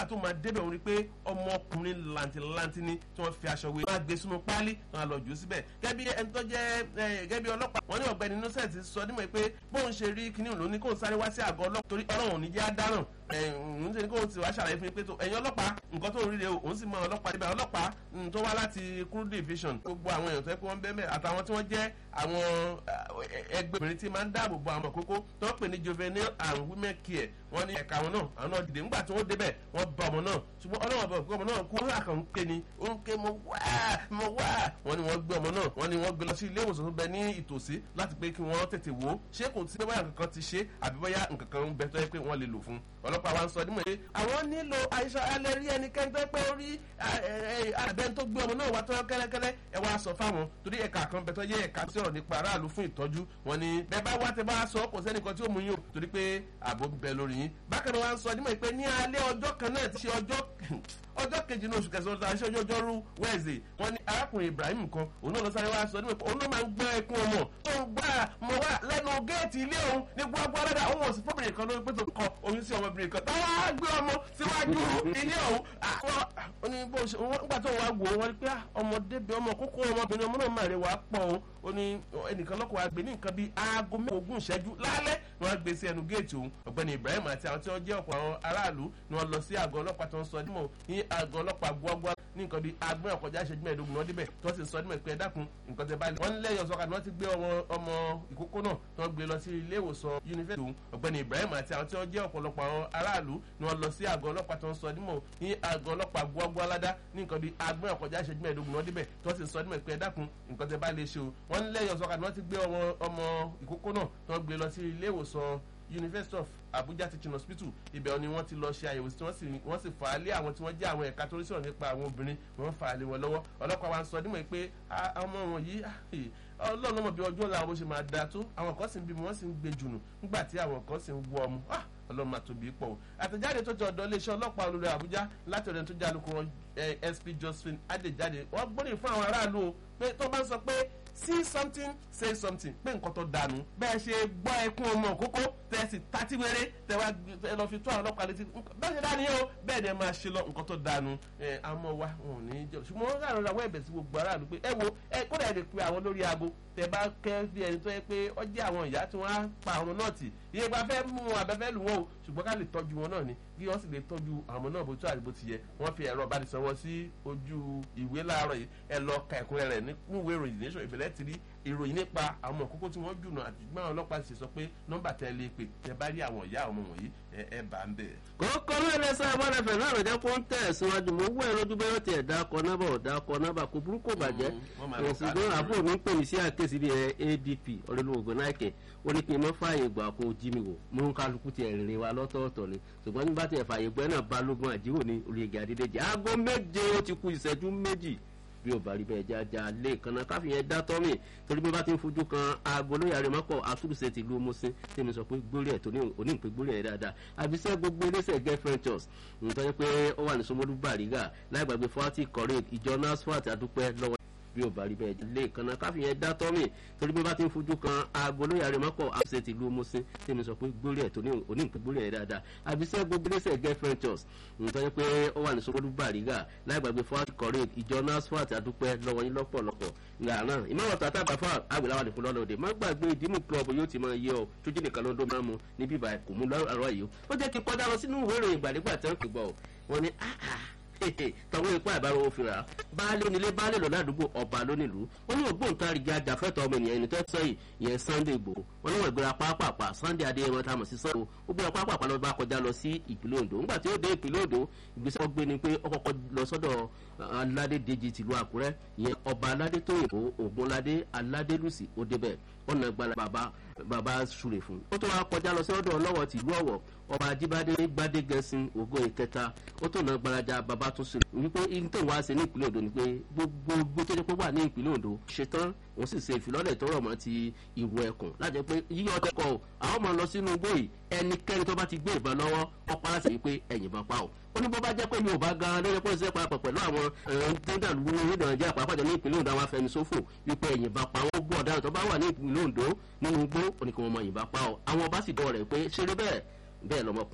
tó máa débẹ̀ òun rí pé ọmọkùnrin làǹtìlanti ni tí wọ́n fi aṣọ wé wọ́n á gbé sínú páálí wọ́n á lọ jù ú síbẹ̀ gẹ́bí ẹni tó jẹ́ gẹ́bí ọlọ́pàá wọ́n ní ọ̀gbẹ́ni innocent sọ nímọ̀ pé bóun ṣe rí kinní òun ló ní kóun sáré wá sí àgọ́ ọlọ́pàá torí ọlọ́run ò ní jẹ́ àdáràn òun ṣe ní kóun ti wá ṣàlàyé fún yín pé ẹ̀yin ọlọ́pàá nǹkan tó ń ríre òun sì mọ ọlọ́pàá níbẹ̀ ọlọ́pàá tó wá láti crew division gbogbo àwọn èèyàn tó yẹ kó wọ́n bẹ́ẹ̀ mẹ́ àtàwọn tí wọ́n jẹ́ àwọn ẹgbẹ́ obìnrin tí máa ń dáàbò bo àwọn àkókò tó ń pè ní juvenile and women care wọ́n ní ẹ̀ka àwọn náà àwọn náà dìde nígbà tí wọ́n débẹ̀ wọ́n bá ọmọ náà ṣùgbọ́n ọlọ́wọ́ bọ̀ pé ọmọ náà kú ó kàn ń ké ni ó ń ké mo wá mo wá wọ́n ní wọ́n gbé ọmọ náà wọ́n ní wọ́n gbé lọ sí ilé ìwòsàn tó bẹ ní ìtòsí láti pé kí wọ́n tètè wò ó ṣé kò sí pé bóyá nǹkan kan ti ṣe àbí bóyá nǹkan kan ń bẹ tó yẹ pé wọ́n lè lò fún ọlọ́pàá wa ń sọ nímọ̀ pé àwọn nílò àìsàn alẹ́ rí ẹnikẹ́ni tó yẹ pé ó rí abẹ́ni tó gbé ọmọ náà wá tọ́yọ́ kẹ́lẹ́kẹ́lẹ́ ẹ wá sọ fáwọn torí ẹ̀ka kan bẹ tó yẹ ẹ̀ka tí ọ̀rọ̀ nípa aráàlú fún ìtọ́jú wọn ni bẹ́ẹ̀ bá wá tẹ bá sọ kò sẹ́nìkan tí ó mú yín o torí pé ààbò ń bẹ lórí yín bákan náà wá ń sọ nímọ̀ pé ní alẹ́ ọjọ́ kan náà ti ṣe ọjọ́ ọjọ́ kejì ní oṣù kẹsàn-án ọdún aṣọ ọjọ́ rú wẹ́ẹ̀sì wọn ni arákùnrin ibrahim kan òun náà lọ sáré wá sọ nípa òun náà máa ń gbọ́ ẹkún ọmọ tó ń gbà mọ̀ wá lẹ́nu géètì ilé òun ní gbogbo alága òun ò sí fọ́bìnrin kan lórí pé tó kọ oyún sí ọmọbìnrin kan táwọn á gbé ọmọ síwájú ilé òun àwọn nígbà tó wà wò ó wọn rí pé ọmọdé bẹ ọmọ kókó ọmọbìnrin ọmọ náà máa rẹ wàá pọ̀ o ó ní ẹnìkan lọ́kọ̀ wa gbé ní nǹkan bíi aago mẹ́ẹ̀ẹ́dógún ìṣẹ́jú lálẹ́ ni wọ́n gbé sí ẹnu géètì òun ọ̀gbẹ́ni ibrahim àti àwọn tí wọ́n jẹ́ ọ̀pọ̀ àwọn aráàlú ni wọ́n lọ sí àgọ́ ọlọ́pàá tó ń sọ dímọ̀ ní àgọ́ ọlọ́pàá gbọ́gbọ́ ní nǹkan bíi agbọ́n ọ̀kọjá ìṣẹ́jú mẹ́ẹ̀ẹ́dógún náà débẹ̀ tó sì sọ dímọ̀ pé ẹ dákun nǹkan tẹ báyìí wọ́n lẹ́yìn ọ̀sọ́ka ni wọ́n ti gbé ọmọ ìkókó náà tó gbé lọ sí ilé ìwòsàn yunifásitì òun ọ̀gbẹ́ni ibrahim àti àwọn tí wọ́n jẹ́ ọ̀pọ̀lọpọ̀ àwọn aráàlú ni wọ́n lọ sí àgọ́ ọlọ́pàá tó ń sọ dímọ̀ ní àgọ́ ọlọ́pàá gbọ́gbọ́ aládá ní nǹkan bíi agbọ́n ọ̀kọjá ìṣẹ́jú mẹ́ẹ̀ẹ́dógún náà débẹ̀ tó sì sọ dímọ̀ pé ẹ dákun nǹkan tẹ báyìí lè ṣe o wọ́n lẹ́yìn ọ̀sọ́ka ni wọ́n ti gbé ọmọ ìkókó náà tó gbé lọ sí ilé ìwòsàn university of abuja teaching hospital ibẹ̀ ni wọ́n ti lọ ṣe àyẹ̀wò tí wọ́n sì fà á lé àwọn tí wọ́n jẹ́ àwọn ẹ̀ka tó ń sọ̀rọ̀ nípa àwọn obìnrin wọ́n fà á lé wọn lọ́wọ́ ọlọ́pàá wa ń sọ nímọ̀ pé ọmọ wọn yìí ọlọ́run ọmọ bí ọjọ́ làwọn bó ṣe máa da tó àwọn kan sì ń bímọ wọ́n sì ń gbé jùnù nígbà tí àwọn kan sì ń wọ ọmọ ọlọ́run máa tóbi pọ̀ o àtẹ̀jáde tó ti ọ̀dọ̀ iléeṣẹ́ ọlọ́pàá olórí àbújá láti ọ̀dọ̀ tó jẹ́ alukoro sp josephine adéjáde wọ́n gbóríyìn fún àwọn aráàlú o pé tó bá ń sọ pé see something say something pé nǹkan tó dànù bẹ́ẹ̀ ṣe gbọ́ ẹkún ọmọ kókó tẹ́ sì tàtí wéré tẹ́ wá ẹ lọ fi tó àwọn ọlọ́pàá létí bẹ́ẹ̀ ṣe dání o bẹ́ẹ̀ ni ẹ máa ṣe lọ nǹkan tó dànù ẹ àmọ́ wa wọn ò ní í jẹ ṣùgbọ́n wọn kàrọ̀ àwọn ẹ̀bẹ̀ sí gbogbo aráàlú pé ẹ wo ẹ kódà ẹ lè pe àwọn lórí aago tẹ́ bá kẹ́ fi ẹni tó yẹ pé ọ jẹ́ àwọn ìyá tí wọ́n á pa àwọn náà tì iye gba fẹ́ mú wọn àbẹ́fẹ́ lù wọ́n o ṣùgbọ́n ká lè tọ́jú wọn náà ni kí wọ́n sì lè tọ́jú àwọn náà bó tó àdìbò ti yẹ wọ́n fi ẹ̀rọ ìbánisọ̀rọ̀ sí ojú ìwé láàárọ̀ yìí ẹ lọ ka ẹ̀kúnrẹ́ rẹ̀ nínú ìwé ìròyìn nation ìbílẹ̀ ti rí ìròyìn nípa àwọn kókó tí wọ́n jùnà àti gbọ́n ọlọ́pàá sì sọ pé nọ́mbà tẹ́ lè pè tẹ́ bá rí àwọn ìyá ọmọ wọ̀nyí ẹ bá ń bẹ̀. kókó lóore sá abọ́dẹ̀fẹ̀ náà lọ́jọ́ kó ń tẹ̀ síwájú mo wú ẹ lójú bẹ́ẹ̀ tiẹ̀ dákọ nábà ọ̀dákọ nábà kò burúkú bàjẹ́ ṣùgbọ́n àbúrò mi ń pè mí sí àkéésí bíi adp ọ̀rẹ́lúwògbọ́n náìkẹ́ ó ní kí n má fààyè gbà kó jí mi wò mú ń kálukú tiẹ̀ rìnrìn wa lọ́tọ̀ọ̀tọ̀ ni ṣùgbọ́n nígbà tí ẹ̀ fààyè gbẹ́ náà balógun àjíwò ní olùyẹ̀gẹ̀ àdídẹ́jì aago méje ó ti ku ìṣẹ́jú méjì bí o bá rí bẹ́ẹ̀ jájá lé kanna káfíyẹn dá tọ́mì torí bí wọ́n bá ti ń fojú kan aago lóye àrèmọ́pọ̀ àtúnṣe ti lu musin tí mi sọ pé gbórí ẹ̀ tó ní onípe gbórí ẹ̀ dáadáa àbísẹ́ gbogbo iléeṣẹ́ get ventures nítorí pé ó wà ní Ṣómólú Bàrígà láì gbàgbé forty correct ìjọ nasfat àdúpẹ́ lọ́wọ́ bí o bá rí bẹ́ẹ̀ lé kanna káfíyẹn dá tọ́mì torí bí wọ́n bá ti ń fojú kan aago lóye àrèmọ́pọ̀ àtúnṣe ti lu musin tí mi sọ pé gbórí ẹ̀ tó ní onípe gbórí ẹ̀ dáadáa àbísẹ́ gbogbo iléeṣẹ́ get ventures nítorí pé ó wà ní Ṣómólú Bàrígà láì gbàgbé forty correct ìjọ nasfat àdúpẹ́ lọ́wọ́ yín lọ́pọ̀lọpọ̀ ìlànà ìmọ̀ràn tàtà bàfà àgbèláwà nìkún lọ́lọ́ òde má gbàgbé ìdímù club yóò ti máa yẹ ọ tójú nìkan ló ń dó máa mu ní bíbá kò mú lọ́rọ̀ yìí ó jẹ́ kí kọjá lọ sínú ìwé ìròyìn ìgbàdégbà tẹ́ ń pè gbọ́ wọn ni tọwọ́ ipá ìbára òfin rà baálé onílé baálé lọ ládùúgbò ọba lónìlú wọn ní ògbóǹtarìgì ajàfẹ́tọ̀ ọmọ ènìyàn ẹni tó sẹ́yìn yẹn Sunday Igboho wọn ní wọn ìgbéra pápápá Sunday Adéyẹmọ tá a mọ̀ sí sọ́ọ̀ ó gbéra pápápá lọ bá kọjá lọ sí ìpínlẹ̀ Ondo ńgbà tí ó dé ìpínlẹ̀ Ondo ìgbésẹ̀ wọn gbé ni pé ó kọ́kọ́ lọ sọ́dọ̀ aládé dèjì tìlú Àkúrẹ́ ìyẹn ọba aládé tóyìnbó Ògúnládé aládélùsì ó débẹ̀ ọ̀nà gbala bàbá bàbá súre fún ó tó wá kọjá lọ sí ọ̀dọ̀ ọlọ́wọ̀ tìlú Ọ̀wọ̀ ọba ajíbádé gbadé gẹ̀ẹ́sìn ògo ìkẹta ó tó náà gbalaja bàbá tó sè wípé ìtàn wá sí ní ìpínlẹ̀ Ondo ni pé gbogbo gbogbo tó jẹ́ pé wà ní ìpínlẹ̀ Ondo ṣetán òun sì ṣe ìfilọ́lẹ̀ tó rọ̀ mọ́ ti ìwọ ẹkùn láti pé yíyọ ọtẹkọ o àwọn máa lọ sínú igbó yìí ẹnikẹ́ni tó bá ti gbé ìbọn lọ́wọ́ ọ̀pá láti wípé ẹ̀yìn bá pa o ó ní bó bá jẹ́ pé mi ò bá gan lórí pé ṣe parapọ̀ pẹ̀lú àwọn tẹ́ńdàlú orílẹ̀ nàìjíríà pàápàá ní ìpínlẹ̀ Ondo àwọn afẹnusófò wípé ẹ̀yìn bá pa wọ́n gbọ́ ọ̀daràn tó bá wà ní ìpínlẹ̀ Ondo nínú igbó oníkan wọn mọ ẹ̀yìn bá pa o àwọn ọba sì dọ̀ rẹ̀ pé ṣeré bẹ́ẹ̀ bẹ́ẹ̀ lọ́mọkùnrin